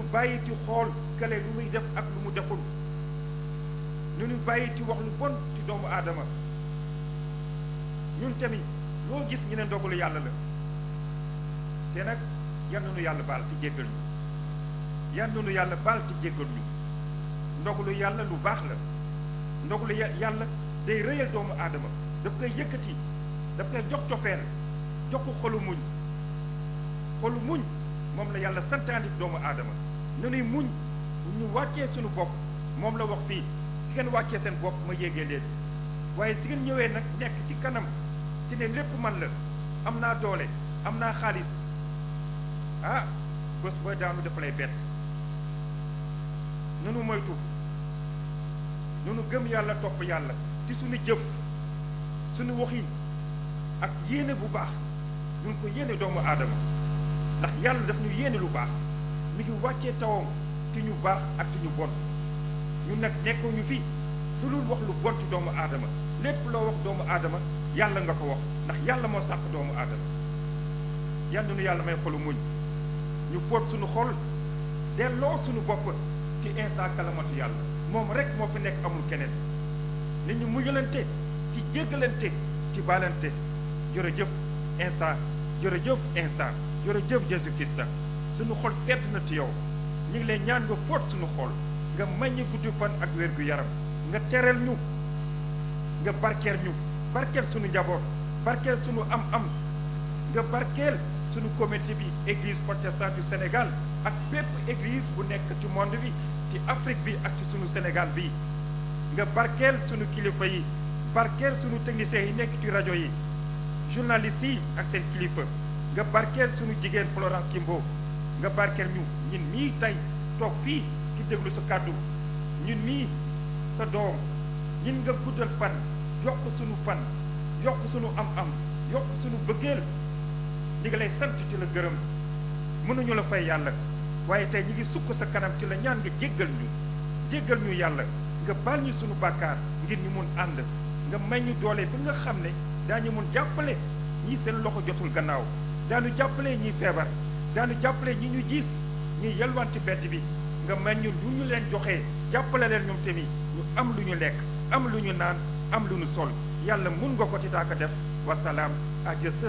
bàyyi ci xool kële lu muy def ak lu mu deful nu ñu bàyyi ci wax lu bon ci doomu aadama ñun tamit loo gis ñu ne ndogalu yàlla la te nag yal na nu yàlla baal ci jéggal ñu yal na nu yàlla baal ci jéggal ñu ndogalu yàlla lu baax la ndogalu yàlla day rëyal doomu aadama daf koy yëkkati daf koy jox cofeel jox ko xolu muñ xolu muñ moom la yàlla santaani doomu aadama nu nuy muñ bu ñu wàccee suñu bopp moom la wax fii si ngeen wàccee seen bopp ma yéegee leen waaye si ngeen ñëwee nag nekk ci kanam si ne lépp man la am naa doole am naa xaalis ah bés booy daanu dafa lay bett nunu moytu nunu gëm yàlla topp yàlla ci suñu jëf suñu waxin ak yéene bu baax ñu ngi ko yéene doomu aadama ndax yàlla daf ñu yéene lu baax mi ngi wàccee tawam ci ñu baax ak ci ñu bon ñu nag nekkoo ñu fi lu dul wax lu bon ci doomu aadama lépp loo wax doomu aadama yàlla nga ko wax ndax yàlla moo sàkk doomu aadama yal na nu yàlla may xolu muñ ñu boot suñu xol delloo suñu bopp ci instant kalamatu yàlla moom rek moo fi nekk amul keneen nit ñu muñalante ci jéggalante ci baalante jërëjëf instant jërëjëf instant jërëjëf Jésus Christ suñu xol sedd na ci yow ñu ngi lay ñaan nga boot suñu xol nga maññi guddi fan ak wér gu yaram nga tereel ñu nga barkeel ñu barkeel suñu njaboot barkeel suñu am-am nga barkeel suñu comité bi église protestante du Sénégal ak bépp église bu nekk ci monde bi ci Afrique bi ak ci suñu Sénégal bi nga barkeel suñu kilifa yi barkeel suñu techniciens yi nekk ci rajo yi journalistes yi ak seen kilifa nga barkeel suñu jigéen Florence Kimbo nga barkeel ñu ñun mii tey toog fii ki déglu sa kàddu ñun mii sa doom ñun nga guddal fan yokk suñu fan yokk suñu am-am yokk suñu bëggeel ñi ngi lay sant ci la gërëm mënuñu la fay yàlla waaye tey ñi ngi sukk sa kanam ci la ñaan nga jéggal ñu jéggal ñu yàlla nga baal ñu suñu bàkkaar ngir ñu mun ànd nga may ñu doole bi nga xam ne daañu mun jàppale ñii seen loxo jotul gannaaw daanu jàppale ñiy feebar daanu jàppale ñi ñu gis ñuy yalwaan ci bedd bi nga may ñu lu ñu leen joxee jàppale leen ñoom tamit ñu am lu ñu lekk am lu ñu naan am lu ñu sol yàlla mun nga ko ci daaka def wasalaam à Dieu seul